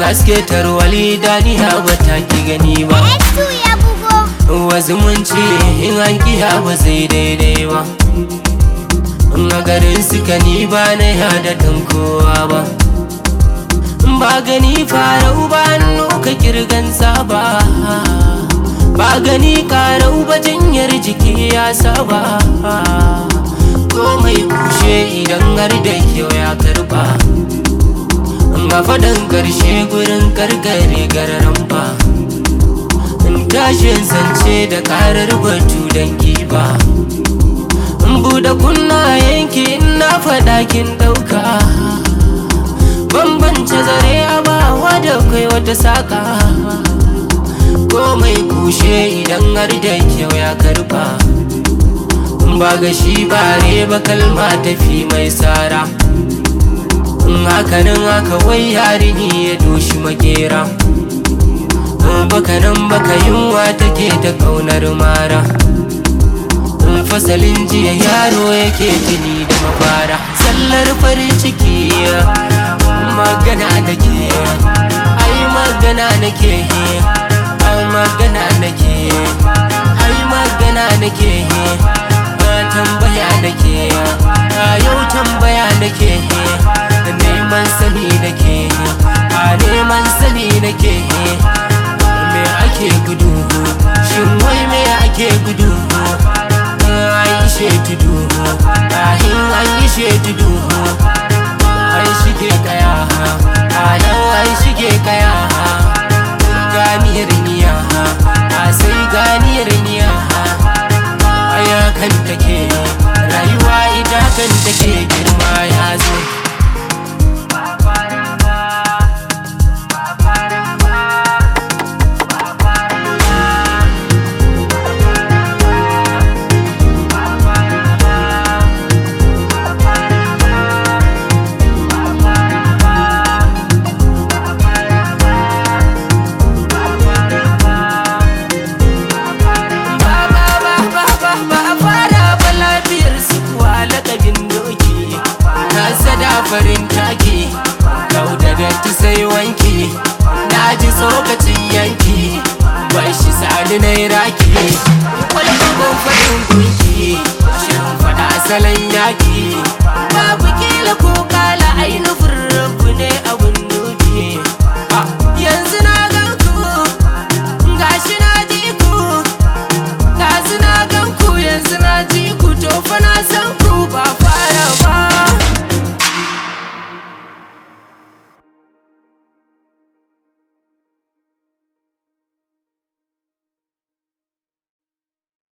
haske tarwali daniya ba ta ki gani ba X2 ya bugo. wa zumunci in an kiya ba zai daidai ba in a garin suka ni ba na yada dan kowa ba ba gani farau ba hannu ka kirgan saba ba gani karau ba jinyar jiki ya saba komai kushe idan har da kyau ya karba ga faɗin ƙarshe gurin karkare gararan ba in tashin zance da karar batu don giba in buɗe kunna yanki in na faɗa kin ɗauka bambance zare a bawa da kai wata saƙa komai kushe idan har da kyau ya karba in ba ga shi bare ba kalma tafi mai tsara in hakanan haka wai yarini ya doshi makera bakanan baka yunwa take ta kaunar mara in fasalin jiya yaro yake tuni da mafara sallar farin ciki magana nake ai magana nake ai magana nake ai magana nake tambaya nake yau tambaya nake neman sani nake a neman sani nake me ake gudu shin wai me ake gudu an yi shetudu ahin an yi shetudu an shige kaya a nan an shige kaya ganiyar niya a sai ganiyar niya aya kan take rayuwa ita kan take girma ya zo farin taki kau da datti sai wanki na ji tsokacin yanki bai shi sani na raki kwallo ban faɗin gunki shirin faɗa salon